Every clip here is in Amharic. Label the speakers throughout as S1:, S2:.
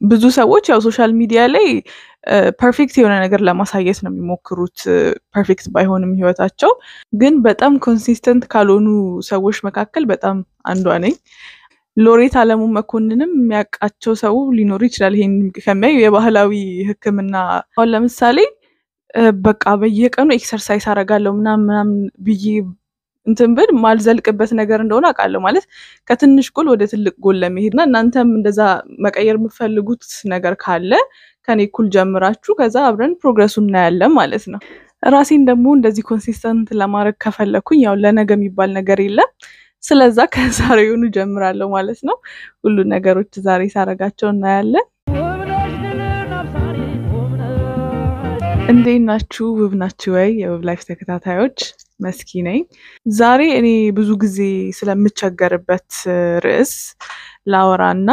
S1: ብዙ ሰዎች ያው ሶሻል ሚዲያ ላይ ፐርፌክት የሆነ ነገር ለማሳየት ነው የሚሞክሩት። ፐርፌክት ባይሆንም ህይወታቸው ግን በጣም ኮንሲስተንት ካልሆኑ ሰዎች መካከል በጣም አንዷ ነኝ። ሎሬት አለሙ መኮንንም የሚያውቃቸው ሰው ሊኖሩ ይችላል። ይሄን ከሚያዩ የባህላዊ ሕክምና አሁን ለምሳሌ በቃ በየቀኑ ኤክሰርሳይዝ አደርጋለሁ ምናምን ምናምን ብዬ እንትን ብል ማልዘልቅበት ነገር እንደሆነ አውቃለሁ። ማለት ከትንሽ ጎል ወደ ትልቅ ጎል ለመሄድ እና እናንተም እንደዛ መቀየር የምትፈልጉት ነገር ካለ ከኔ እኩል ጀምራችሁ ከዛ አብረን ፕሮግረሱ እናያለን ማለት ነው። ራሴን ደግሞ እንደዚህ ኮንሲስተንት ለማድረግ ከፈለኩኝ ያው ለነገ የሚባል ነገር የለም። ስለዛ ከዛሬውኑ ጀምራለሁ ማለት ነው። ሁሉ ነገሮች ዛሬ ሳረጋቸው እናያለን። እንዴት ናችሁ? ውብ ናችሁ ወይ? የውብ ላይፍ ተከታታዮች መስኪ ነኝ። ዛሬ እኔ ብዙ ጊዜ ስለምቸገርበት ርዕስ ላወራ እና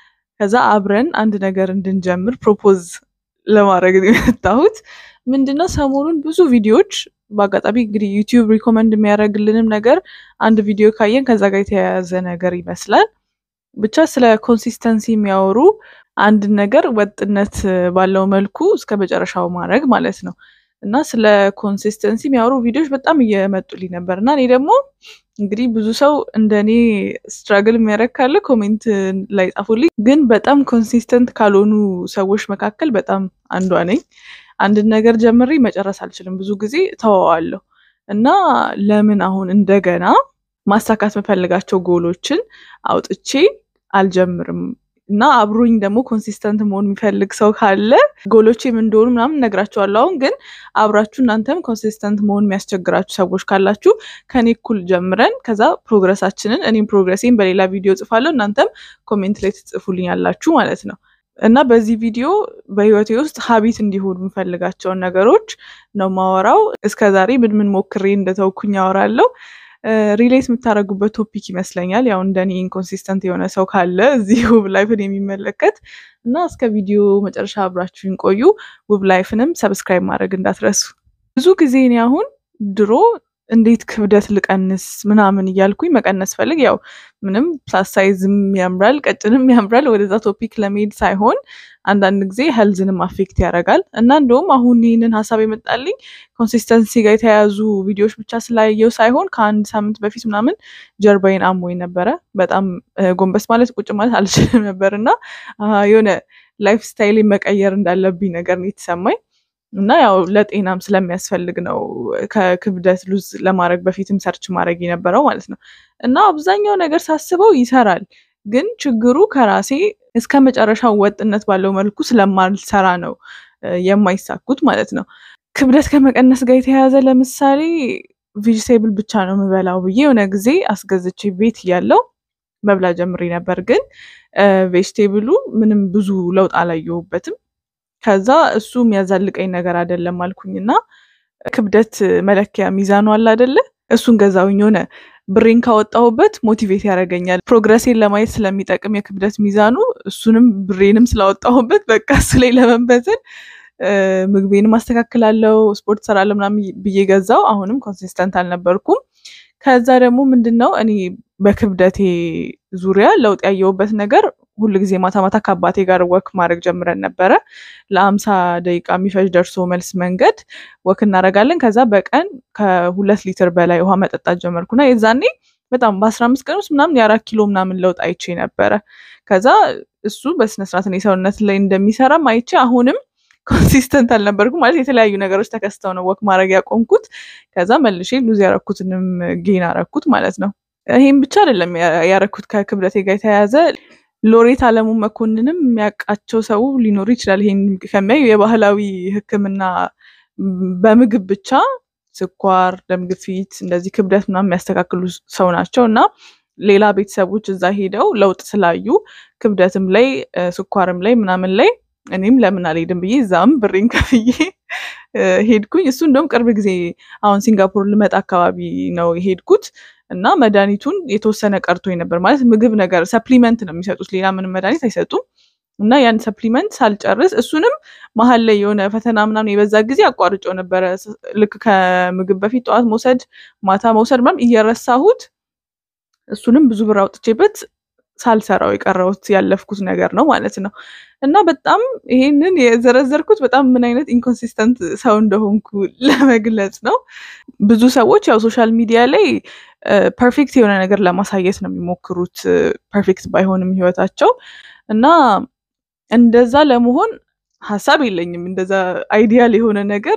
S1: ከዛ አብረን አንድ ነገር እንድንጀምር ፕሮፖዝ ለማድረግ ነው የመጣሁት። ምንድነው ሰሞኑን ብዙ ቪዲዮዎች በአጋጣሚ እንግዲህ ዩቲዩብ ሪኮመንድ የሚያደርግልንም ነገር አንድ ቪዲዮ ካየን ከዛ ጋር የተያያዘ ነገር ይመስላል። ብቻ ስለ ኮንሲስተንሲ የሚያወሩ አንድ ነገር ወጥነት ባለው መልኩ እስከ መጨረሻው ማድረግ ማለት ነው እና ስለ ኮንሲስተንሲ የሚያወሩ ቪዲዮዎች በጣም እየመጡልኝ ነበር እና እኔ ደግሞ እንግዲህ ብዙ ሰው እንደ እኔ ስትራግል የሚያደርግ ካለ ኮሜንት ላይ ጻፉልኝ። ግን በጣም ኮንሲስተንት ካልሆኑ ሰዎች መካከል በጣም አንዷ ነኝ። አንድን ነገር ጀምሬ መጨረስ አልችልም። ብዙ ጊዜ ተወዋለሁ እና ለምን አሁን እንደገና ማሳካት መፈልጋቸው ጎሎችን አውጥቼ አልጀምርም እና አብሮኝ ደግሞ ኮንሲስተንት መሆን የሚፈልግ ሰው ካለ ጎሎቼ ምን እንደሆኑ ምናምን እነግራቸዋለሁ። አሁን ግን አብራችሁ እናንተም ኮንሲስተንት መሆን የሚያስቸግራችሁ ሰዎች ካላችሁ ከኔ እኩል ጀምረን ከዛ ፕሮግረሳችንን እኔም ፕሮግረሴን በሌላ ቪዲዮ ጽፋለሁ፣ እናንተም ኮሜንት ላይ ትጽፉልኝ ያላችሁ ማለት ነው። እና በዚህ ቪዲዮ በህይወቴ ውስጥ ሀቢት እንዲሆኑ የምፈልጋቸውን ነገሮች ነው ማወራው። እስከዛሬ ምን ምን ሞክሬ እንደተውኩኝ ያወራለሁ። ሪሌት የምታደርጉበት ቶፒክ ይመስለኛል። ያው እንደኔ ኢንኮንሲስተንት የሆነ ሰው ካለ እዚህ ውብ ላይፍን የሚመለከት እና እስከ ቪዲዮ መጨረሻ አብራችሁን ቆዩ። ውብ ላይፍንም ሰብስክራይብ ማድረግ እንዳትረሱ። ብዙ ጊዜ እኔ አሁን ድሮ እንዴት ክብደት ልቀንስ ምናምን እያልኩኝ መቀነስ ፈልግ ያው ምንም ፕላስ ሳይዝም ያምራል ቀጭንም ያምራል ወደዛ ቶፒክ ለመሄድ ሳይሆን አንዳንድ ጊዜ ሄልዝንም አፌክት ያደርጋል እና እንደውም አሁን ይህንን ሀሳብ የመጣልኝ ኮንሲስተንሲ ጋር የተያያዙ ቪዲዮዎች ብቻ ስላየው ሳይሆን ከአንድ ሳምንት በፊት ምናምን ጀርባዬን አሞኝ ነበረ። በጣም ጎንበስ ማለት ቁጭ ማለት አልችልም ነበር እና የሆነ ላይፍ ስታይል መቀየር እንዳለብኝ ነገር ነው የተሰማኝ እና ያው ለጤናም ስለሚያስፈልግ ነው ከክብደት ሉዝ ለማድረግ በፊትም ሰርች ማድረግ የነበረው ማለት ነው። እና አብዛኛው ነገር ሳስበው ይሰራል፣ ግን ችግሩ ከራሴ እስከ መጨረሻው ወጥነት ባለው መልኩ ስለማልሰራ ነው የማይሳኩት ማለት ነው። ክብደት ከመቀነስ ጋር የተያያዘ ለምሳሌ ቬጅቴብል ብቻ ነው የምበላው ብዬ የሆነ ጊዜ አስገዝቼ ቤት እያለው መብላ ጀምሬ ነበር፣ ግን ቬጅቴብሉ ምንም ብዙ ለውጥ አላየሁበትም። ከዛ እሱ የሚያዛልቀኝ ነገር አይደለም አልኩኝና ክብደት መለኪያ ሚዛኑ አለ አይደለ? እሱን ገዛውኝ። የሆነ ብሬን ካወጣሁበት ሞቲቬት ያደርገኛል ፕሮግረሴን ለማየት ስለሚጠቅም የክብደት ሚዛኑ። እሱንም ብሬንም ስላወጣሁበት በቃ እሱ ላይ ለመንበትን ምግቤንም አስተካክላለሁ፣ ስፖርት ሰራለሁ ምናምን ብዬ ገዛው። አሁንም ኮንሲስተንት አልነበርኩም። ከዛ ደግሞ ምንድን ነው እኔ በክብደቴ ዙሪያ ለውጥ ያየሁበት ነገር ሁል ጊዜ ማታ ማታ ከአባቴ ጋር ወክ ማድረግ ጀምረን ነበረ። ለአምሳ ደቂቃ የሚፈጅ ደርሶ መልስ መንገድ ወክ እናደርጋለን። ከዛ በቀን ከሁለት ሊትር በላይ ውሃ መጠጣት ጀመርኩና የዛኔ በጣም በአስራ አምስት ቀን ውስጥ ምናምን የአራት ኪሎ ምናምን ለውጥ አይቼ ነበረ። ከዛ እሱ በስነስርዓት እኔ ሰውነት ላይ እንደሚሰራም አይቼ አሁንም ኮንሲስተንት አልነበርኩም ማለት የተለያዩ ነገሮች ተከስተው ነው ወክ ማድረግ ያቆምኩት። ከዛ መልሼ ሉዝ ያረኩትንም ጌን አረኩት ማለት ነው። ይህም ብቻ አይደለም ያረኩት ከክብደቴ ጋር የተያያዘ ሎሬት አለሙ መኮንንም የሚያውቃቸው ሰው ሊኖሩ ይችላል። ይሄን ከሚያዩ የባህላዊ ሕክምና በምግብ ብቻ ስኳር፣ ደም ግፊት፣ እንደዚህ ክብደት ምናምን የሚያስተካክሉ ሰው ናቸው እና ሌላ ቤተሰቦች እዛ ሄደው ለውጥ ስላዩ ክብደትም ላይ ስኳርም ላይ ምናምን ላይ እኔም ለምን አልሄድም ብዬ እዛም ብሬን ከፍዬ ሄድኩኝ። እሱ እንደውም ቅርብ ጊዜ አሁን ሲንጋፖር ልመጣ አካባቢ ነው የሄድኩት እና መድኃኒቱን የተወሰነ ቀርቶኝ ነበር። ማለት ምግብ ነገር ሰፕሊመንት ነው የሚሰጡት፣ ሌላ ምንም መድኃኒት አይሰጡም። እና ያን ሰፕሊመንት ሳልጨርስ እሱንም መሀል ላይ የሆነ ፈተና ምናምን የበዛ ጊዜ አቋርጬው ነበረ። ልክ ከምግብ በፊት ጠዋት መውሰድ ማታ መውሰድ ምናምን እየረሳሁት እሱንም ብዙ ብር አውጥቼበት ሳልሰራው የቀረውት ያለፍኩት ነገር ነው ማለት ነው። እና በጣም ይሄንን የዘረዘርኩት በጣም ምን አይነት ኢንኮንሲስተንት ሰው እንደሆንኩ ለመግለጽ ነው። ብዙ ሰዎች ያው ሶሻል ሚዲያ ላይ ፐርፌክት የሆነ ነገር ለማሳየት ነው የሚሞክሩት፣ ፐርፌክት ባይሆንም ህይወታቸው እና እንደዛ ለመሆን ሀሳብ የለኝም። እንደዛ አይዲያል የሆነ ነገር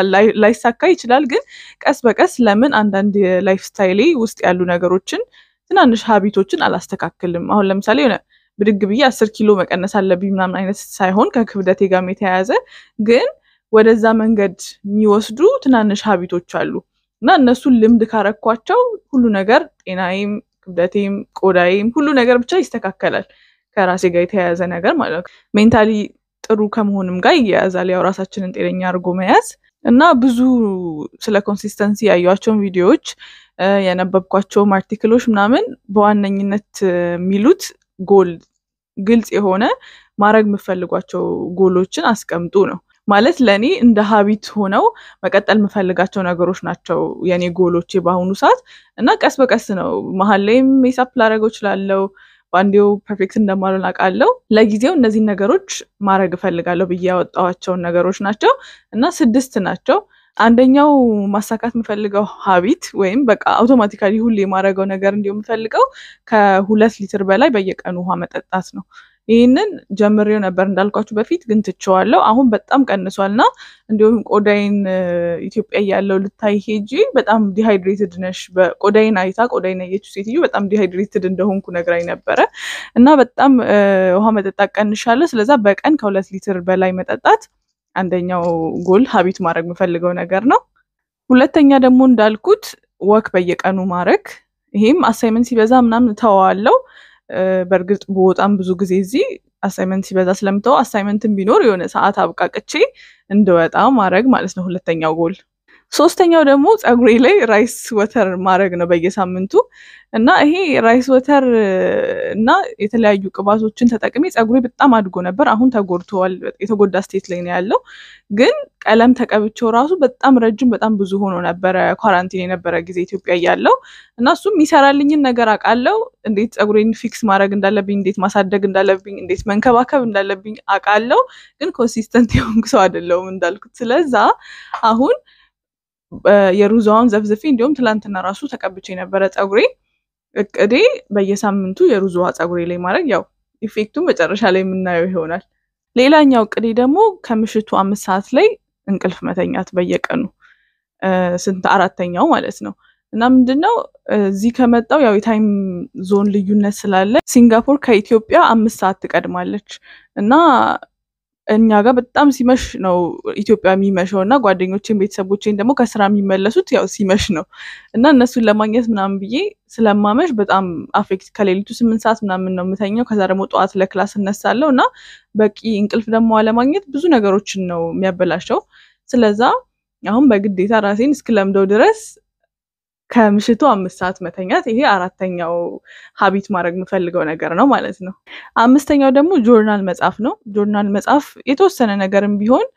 S1: ላይሳካ ይችላል። ግን ቀስ በቀስ ለምን አንዳንድ የላይፍ ስታይሌ ውስጥ ያሉ ነገሮችን ትናንሽ ሀቢቶችን አላስተካክልም? አሁን ለምሳሌ የሆነ ብድግ ብዬ አስር ኪሎ መቀነስ አለብኝ ምናምን አይነት ሳይሆን ከክብደቴ ጋርም የተያያዘ ግን ወደዛ መንገድ የሚወስዱ ትናንሽ ሀቢቶች አሉ እና እነሱን ልምድ ካረኳቸው ሁሉ ነገር ጤናዬም፣ ክብደቴም፣ ቆዳዬም ሁሉ ነገር ብቻ ይስተካከላል። ከራሴ ጋር የተያያዘ ነገር ማለት ነው። ሜንታሊ ጥሩ ከመሆንም ጋር ይያያዛል። ያው ራሳችንን ጤነኛ አድርጎ መያዝ እና ብዙ ስለ ኮንሲስተንሲ ያዩቸውን ቪዲዮዎች የነበብኳቸውም አርቲክሎች ምናምን በዋነኝነት የሚሉት ጎል ግልጽ የሆነ ማድረግ የምፈልጓቸው ጎሎችን አስቀምጡ ነው። ማለት ለእኔ እንደ ሀቢት ሆነው መቀጠል የምፈልጋቸው ነገሮች ናቸው የእኔ ጎሎቼ በአሁኑ ሰዓት እና ቀስ በቀስ ነው መሀል ላይም ሜሳፕ ላደርገው እችላለሁ በአንዴው ፐርፌክት እንደማልሆን አውቃለሁ። ለጊዜው እነዚህን ነገሮች ማድረግ እፈልጋለሁ ብዬ ያወጣኋቸውን ነገሮች ናቸው እና ስድስት ናቸው። አንደኛው ማሳካት የምፈልገው ሀቢት ወይም በቃ አውቶማቲካሊ ሁሌ የማደርገው ነገር እንዲሁ የምፈልገው ከሁለት ሊትር በላይ በየቀኑ ውሃ መጠጣት ነው። ይህንን ጀምሬው ነበር እንዳልኳችሁ በፊት ግን ትቼዋለሁ። አሁን በጣም ቀንሷል እና እንዲሁም ቆዳይን ኢትዮጵያ ያለው ልታይ ሄጂ በጣም ዲሃይድሬትድ ነሽ፣ በቆዳይን አይታ ቆዳይን ያየችው ሴትዮ በጣም ዲሃይድሬትድ እንደሆንኩ ነግራኝ ነበረ እና በጣም ውሃ መጠጣት ቀንሻለሁ። ስለዛ በቀን ከሁለት ሊትር በላይ መጠጣት አንደኛው ጎል ሀቢት ማድረግ የምፈልገው ነገር ነው። ሁለተኛ ደግሞ እንዳልኩት ወክ በየቀኑ ማድረግ ይሄም አሳይመንት ሲበዛ ምናምን እተወዋለሁ። በእርግጥ በጣም ብዙ ጊዜ እዚህ አሳይመንት ሲበዛ ስለምተው አሳይመንትን ቢኖር የሆነ ሰዓት አብቃቅቼ እንድወጣ ማድረግ ማለት ነው ሁለተኛው ጎል። ሶስተኛው ደግሞ ፀጉሬ ላይ ራይስ ወተር ማድረግ ነው በየሳምንቱ እና ይሄ ራይስ ወተር እና የተለያዩ ቅባቶችን ተጠቅሜ ፀጉሬ በጣም አድጎ ነበር። አሁን ተጎድተዋል። የተጎዳ ስቴት ላይ ነው ያለው። ግን ቀለም ተቀብቼው ራሱ በጣም ረጅም በጣም ብዙ ሆኖ ነበረ ኳራንቲን የነበረ ጊዜ ኢትዮጵያ እያለው እና እሱም የሚሰራልኝን ነገር አውቃለሁ። እንዴት ፀጉሬን ፊክስ ማድረግ እንዳለብኝ፣ እንዴት ማሳደግ እንዳለብኝ፣ እንዴት መንከባከብ እንዳለብኝ አውቃለሁ። ግን ኮንሲስተንት የሆንኩ ሰው አይደለሁም እንዳልኩት። ስለዛ አሁን የሩዛውን ዘፍዝፌ እንዲሁም ትላንትና ራሱ ተቀብቼ የነበረ ፀጉሬ እቅዴ በየሳምንቱ የሩዝ ውሃ ፀጉሬ ላይ ማድረግ ያው ኢፌክቱን መጨረሻ ላይ የምናየው ይሆናል። ሌላኛው እቅዴ ደግሞ ከምሽቱ አምስት ሰዓት ላይ እንቅልፍ መተኛት በየቀኑ ስንት አራተኛው ማለት ነው። እና ምንድን ነው እዚህ ከመጣው ያው የታይም ዞን ልዩነት ስላለ ሲንጋፖር ከኢትዮጵያ አምስት ሰዓት ትቀድማለች እና እኛ ጋር በጣም ሲመሽ ነው ኢትዮጵያ የሚመሸው እና ጓደኞቼን ቤተሰቦቼን ደግሞ ከስራ የሚመለሱት ያው ሲመሽ ነው እና እነሱን ለማግኘት ምናምን ብዬ ስለማመሽ በጣም አፌክት ከሌሊቱ ስምንት ሰዓት ምናምን ነው የምተኛው። ከዛ ደግሞ ጠዋት ለክላስ እነሳለሁ እና በቂ እንቅልፍ ደግሞ አለማግኘት ብዙ ነገሮችን ነው የሚያበላሸው። ስለዛ አሁን በግዴታ ራሴን እስክለምደው ድረስ ከምሽቱ አምስት ሰዓት መተኛት ይሄ አራተኛው ሀቢት ማድረግ የምፈልገው ነገር ነው ማለት ነው። አምስተኛው ደግሞ ጆርናል መጻፍ ነው። ጆርናል መጻፍ የተወሰነ ነገርም ቢሆን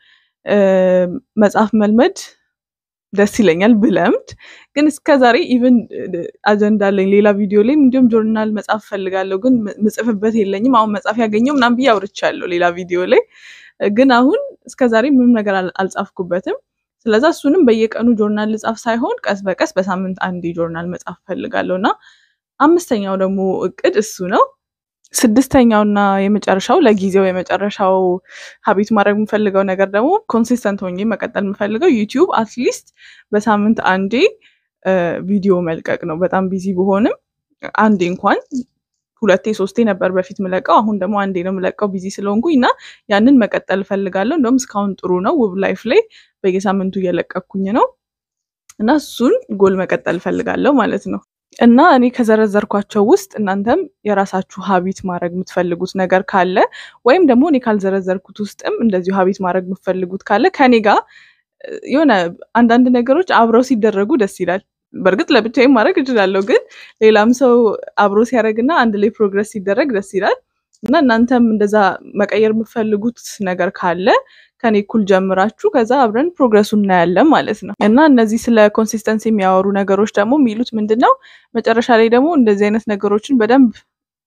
S1: መጻፍ መልመድ ደስ ይለኛል ብለምድ። ግን እስከዛሬ ኢቨን አጀንዳ አለኝ ሌላ ቪዲዮ ላይ እንዲሁም ጆርናል መጻፍ ፈልጋለሁ ግን ምጽፍበት የለኝም። አሁን መጻፍ ያገኘው ምናምን ብዬ አውርቻለሁ ሌላ ቪዲዮ ላይ ግን አሁን እስከዛሬ ምንም ነገር አልጻፍኩበትም። ስለዛ እሱንም በየቀኑ ጆርናል ልጻፍ ሳይሆን ቀስ በቀስ በሳምንት አንድ ጆርናል መጻፍ ፈልጋለሁ እና አምስተኛው ደግሞ እቅድ እሱ ነው። ስድስተኛውና የመጨረሻው ለጊዜው የመጨረሻው ሀቢት ማድረግ የምፈልገው ነገር ደግሞ ኮንሲስተንት ሆኜ መቀጠል የምፈልገው ዩቲዩብ አትሊስት በሳምንት አንዴ ቪዲዮ መልቀቅ ነው። በጣም ቢዚ ብሆንም አንዴ እንኳን ሁለቴ ሶስቴ ነበር በፊት ምለቀው፣ አሁን ደግሞ አንዴ ነው ምለቀው ቢዚ ስለሆንኩኝ እና ያንን መቀጠል እፈልጋለሁ። እንደውም እስካሁን ጥሩ ነው። ውብ ላይፍ ላይ በየሳምንቱ እየለቀኩኝ ነው እና እሱን ጎል መቀጠል እፈልጋለሁ ማለት ነው። እና እኔ ከዘረዘርኳቸው ውስጥ እናንተም የራሳችሁ ሀቢት ማድረግ የምትፈልጉት ነገር ካለ ወይም ደግሞ እኔ ካልዘረዘርኩት ውስጥም እንደዚሁ ሀቢት ማድረግ የምትፈልጉት ካለ ከኔ ጋር የሆነ አንዳንድ ነገሮች አብረው ሲደረጉ ደስ ይላል። በእርግጥ ለብቻዬም ማድረግ እችላለሁ፣ ግን ሌላም ሰው አብሮ ሲያደርግና አንድ ላይ ፕሮግረስ ሲደረግ ደስ ይላል እና እናንተም እንደዛ መቀየር የምትፈልጉት ነገር ካለ ከኔ እኩል ጀምራችሁ ከዛ አብረን ፕሮግረሱ እናያለን ማለት ነው። እና እነዚህ ስለ ኮንሲስተንሲ የሚያወሩ ነገሮች ደግሞ የሚሉት ምንድን ነው መጨረሻ ላይ ደግሞ እንደዚህ አይነት ነገሮችን በደንብ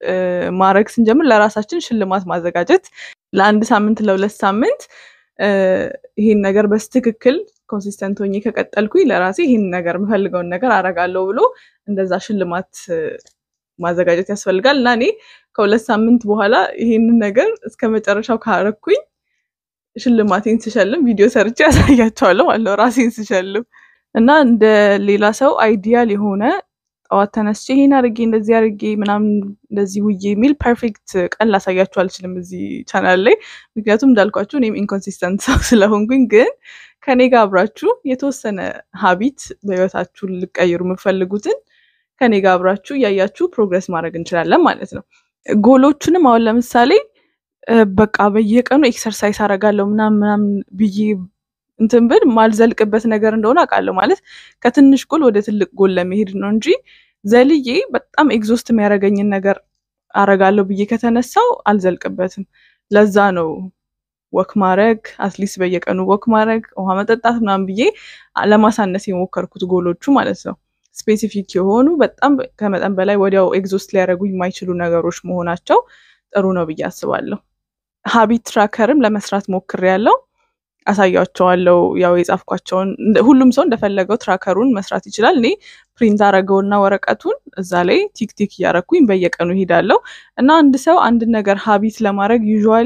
S1: ማድረግ ስንጀምር ለራሳችን ሽልማት ማዘጋጀት ለአንድ ሳምንት ለሁለት ሳምንት ይህን ነገር በስትክክል ኮንሲስተንት ሆኜ ከቀጠልኩኝ ለራሴ ይህን ነገር የምፈልገውን ነገር አረጋለሁ ብሎ እንደዛ ሽልማት ማዘጋጀት ያስፈልጋል እና እኔ ከሁለት ሳምንት በኋላ ይህንን ነገር እስከ መጨረሻው ካረኩኝ ሽልማቴን ስሸልም ቪዲዮ ሰርቼ ያሳያቸዋለሁ ማለት ነው ራሴን ስሸልም እና እንደ ሌላ ሰው አይዲያል የሆነ ጠዋት ተነስቼ ይሄን አድርጌ እንደዚህ አድርጌ ምናምን እንደዚህ ውዬ የሚል ፐርፌክት ቀን ላሳያችሁ አልችልም እዚህ ቻናል ላይ ምክንያቱም እንዳልኳችሁ እኔም ኢንኮንሲስተንት ሰው ስለሆንኩኝ ግን ከኔ ጋር አብራችሁ የተወሰነ ሀቢት በህይወታችሁ ልቀይሩ የምፈልጉትን ከኔ ጋር አብራችሁ እያያችሁ ፕሮግረስ ማድረግ እንችላለን ማለት ነው ጎሎቹንም አሁን ለምሳሌ በቃ በየቀኑ ኤክሰርሳይዝ አረጋለሁ ምናምን ምናምን ብዬ እንትን ብል ማልዘልቅበት ነገር እንደሆነ አውቃለሁ። ማለት ከትንሽ ጎል ወደ ትልቅ ጎል ለመሄድ ነው እንጂ ዘልዬ በጣም ኤግዞስት የሚያደርገኝን ነገር አረጋለሁ ብዬ ከተነሳው አልዘልቅበትም። ለዛ ነው ወክ ማድረግ አትሊስት በየቀኑ ወክ ማድረግ ውሃ መጠጣት ምናምን ብዬ ለማሳነስ የሞከርኩት ጎሎቹ ማለት ነው። ስፔሲፊክ የሆኑ በጣም ከመጠን በላይ ወዲያው ኤግዞስት ሊያደርጉ የማይችሉ ነገሮች መሆናቸው ጥሩ ነው ብዬ አስባለሁ። ሀቢት ትራከርም ለመስራት ሞክሬያለሁ። አሳያቸዋለሁ ያው የጻፍኳቸውን ሁሉም ሰው እንደፈለገው ትራከሩን መስራት ይችላል። እኔ ፕሪንት አረገውና ወረቀቱን እዛ ላይ ቲክ ቲክ እያረኩኝ በየቀኑ ይሄዳለሁ እና አንድ ሰው አንድ ነገር ሀቢት ለማድረግ ዩዥዋሊ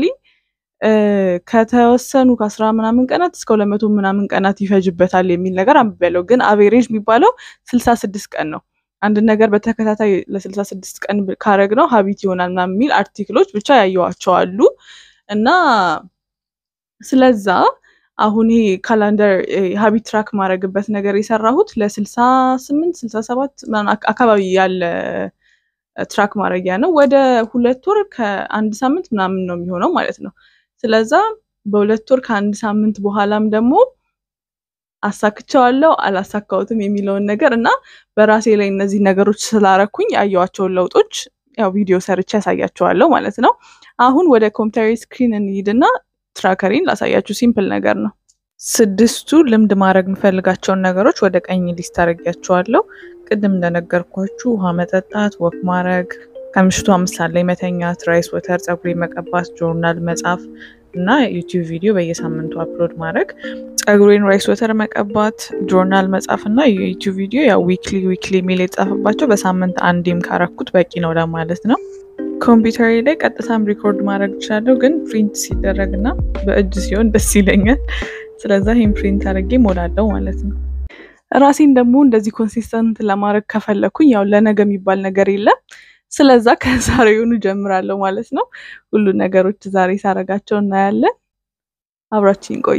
S1: ከተወሰኑ ከአስራ ምናምን ቀናት እስከ ሁለት መቶ ምናምን ቀናት ይፈጅበታል የሚል ነገር አንብቤያለሁ። ግን አቬሬጅ የሚባለው ስልሳ ስድስት ቀን ነው። አንድ ነገር በተከታታይ ለስልሳ ስድስት ቀን ካረግ ነው ሀቢት ይሆናል ምናምን የሚል አርቲክሎች ብቻ ያየዋቸው አሉ እና ስለዛ አሁን ይሄ ካላንደር ሀቢት ትራክ ማድረግበት ነገር የሰራሁት ለስልሳ ስምንት ስልሳ ሰባት አካባቢ ያለ ትራክ ማድረጊያ ነው። ወደ ሁለት ወር ከአንድ ሳምንት ምናምን ነው የሚሆነው ማለት ነው። ስለዛ በሁለት ወር ከአንድ ሳምንት በኋላም ደግሞ አሳክቸዋለሁ አላሳካሁትም የሚለውን ነገር እና በራሴ ላይ እነዚህ ነገሮች ስላረኩኝ ያየዋቸውን ለውጦች ያው ቪዲዮ ሰርቼ ያሳያቸዋለሁ ማለት ነው። አሁን ወደ ኮምፒውተር ስክሪን እንሂድና ትራከሪን ላሳያችሁ። ሲምፕል ነገር ነው። ስድስቱ ልምድ ማድረግ የምፈልጋቸውን ነገሮች ወደ ቀኝ ሊስት አድርጊያቸዋለሁ። ቅድም እንደነገርኳችሁ ውሃ መጠጣት፣ ወክ ማድረግ፣ ከምሽቱ አምስት ሰዓት ላይ መተኛት፣ ራይስ ወተር፣ ፀጉሬ መቀባት፣ ጆርናል መጻፍ እና ዩቲዩብ ቪዲዮ በየሳምንቱ አፕሎድ ማድረግ፣ ፀጉሬን ራይስ ወተር መቀባት፣ ጆርናል መጻፍ እና የዩቲዩብ ቪዲዮ ያው ዊክሊ ዊክሊ የሚል የተጻፈባቸው በሳምንት አንዴም ካረኩት በቂ ነው ለማለት ነው። ኮምፒውተሬ ላይ ቀጥታም ሪኮርድ ማድረግ እችላለሁ፣ ግን ፕሪንት ሲደረግ እና በእጅ ሲሆን ደስ ይለኛል። ስለዛ ይህም ፕሪንት አድርጌ ሞላለሁ ማለት ነው። ራሴን ደግሞ እንደዚህ ኮንሲስተንት ለማድረግ ከፈለኩኝ ያው ለነገ የሚባል ነገር የለም። ስለዛ ከዛሬውኑ ጀምራለሁ ማለት ነው። ሁሉ ነገሮች ዛሬ ሳረጋቸው እናያለን። አብራችኝ ቆዩ።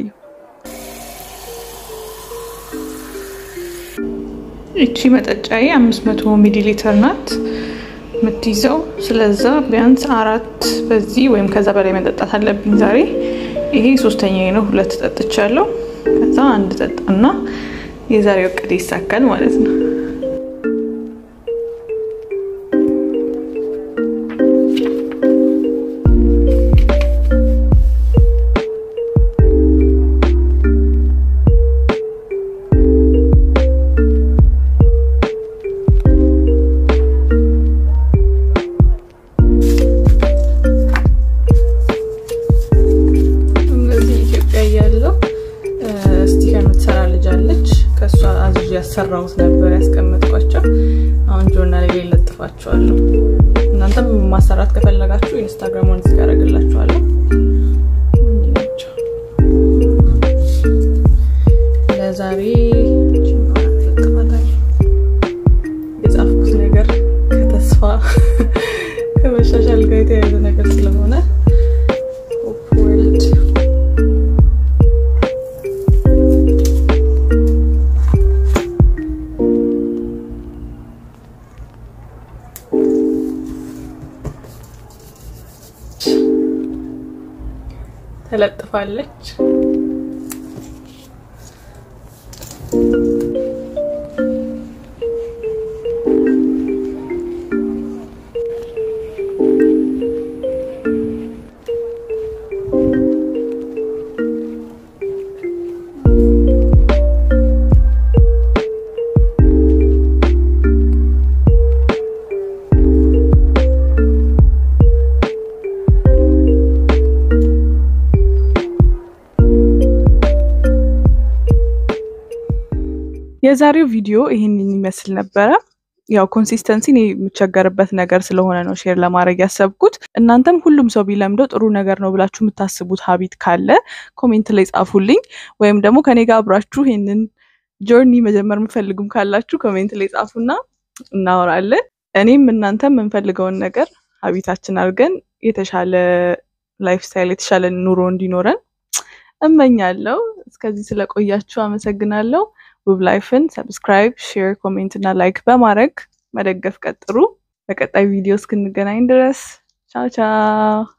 S1: እቺ መጠጫዬ አምስት መቶ ሚሊ ሊትር ናት የምትይዘው። ስለዛ ቢያንስ አራት በዚህ ወይም ከዛ በላይ መጠጣት አለብኝ ዛሬ። ይሄ ሶስተኛ ነው፣ ሁለት ጠጥቻለሁ። ከዛ አንድ ጠጣና የዛሬው እቅድ ይሳካል ማለት ነው። ያሰራሁት ነበር ያስቀመጥኳቸው። አሁን ጆርናል ላይ ለጥፋቸዋለሁ። እናንተም ማሰራት ከፈለጋችሁ ኢንስታግራሙን እዚህ ጋር አደርግላችኋለሁ። ለዛሬ የጻፍኩት ነገር ከተስፋ ከመሻሻል ጋር የተያያዘ ነገር ስለሆነ ተለጥፋለች። የዛሬው ቪዲዮ ይህንን ይመስል ነበረ። ያው ኮንሲስተንሲ እኔ የምቸገርበት ነገር ስለሆነ ነው ሼር ለማድረግ ያሰብኩት። እናንተም ሁሉም ሰው ቢለምደው ጥሩ ነገር ነው ብላችሁ የምታስቡት ሀቢት ካለ ኮሜንት ላይ ጻፉልኝ። ወይም ደግሞ ከኔ ጋር አብራችሁ ይህንን ጆርኒ መጀመር የምፈልጉም ካላችሁ ኮሜንት ላይ ጻፉና እናወራለን። እኔም እናንተም የምንፈልገውን ነገር ሀቢታችን አድርገን የተሻለ ላይፍ ስታይል የተሻለ ኑሮ እንዲኖረን እመኛለሁ። እስከዚህ ስለቆያችሁ አመሰግናለሁ። ውብ ላይፍን ሰብስክራይብ፣ ሼር፣ ኮሜንት እና ላይክ በማድረግ መደገፍ ቀጥሩ። በቀጣይ ቪዲዮ እስክንገናኝ ድረስ ቻው ቻው።